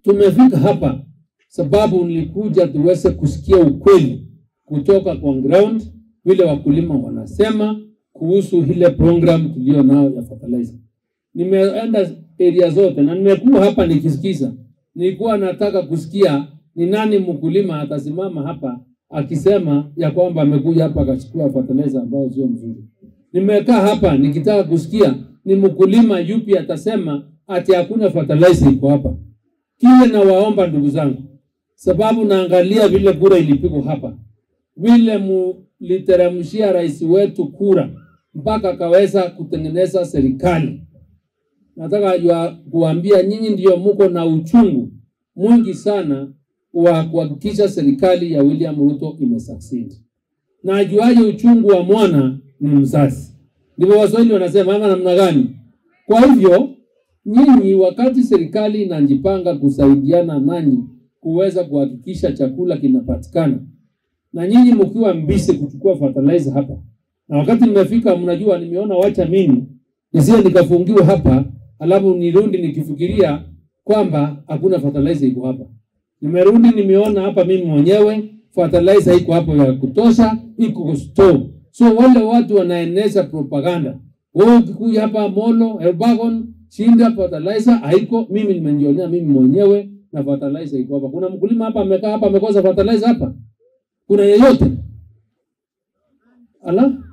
tumefika hapa sababu nilikuja tuweze kusikia ukweli kutoka kwa ground, vile wakulima wanasema kuhusu ile program tulio nao ya fertilizer. Nimeenda area zote na nimekuwa hapa nikisikiza. Nilikuwa nataka kusikia ni nani mkulima atasimama hapa akisema ya kwamba amekuja hapa akachukua fertilizer ambayo sio mzuri. Nimekaa hapa nikitaka kusikia ni mkulima yupi atasema ati hakuna fertilizer iko hapa. Kile nawaomba ndugu zangu, sababu naangalia vile kura ilipigwa hapa, vile muliteremshia rais wetu kura mpaka akaweza kutengeneza serikali. Nataka jua kuambia nyinyi ndio muko na uchungu mwingi sana wa kuhakikisha serikali ya William Ruto imesucceed. Na ajuaje uchungu wa mwana ni mzazi. Ndivyo Waswahili wanasema ama namna gani? Kwa hivyo nyinyi, wakati serikali inajipanga kusaidiana nanyi kuweza kuhakikisha chakula kinapatikana, na nyinyi mkiwa mbisi kuchukua fertilizer hapa, na wakati nimefika, mnajua, nimeona wacha mimi nisije nikafungiwa hapa, alafu nirudi nikifikiria kwamba hakuna fertilizer iko hapa. Nimerudi nimeona hapa mimi mwenyewe fertilizer iko hapo ya kutosha, iko store. So wale watu wanaeneza propaganda, wewe ukikuja hapa Molo, Elbagon, Shinda fertilizer haiko, mimi nimejionea mimi mwenyewe na fertilizer iko hapa. Kuna mkulima hapa amekaa hapa amekosa fertilizer hapa? Kuna yeyote? Ala?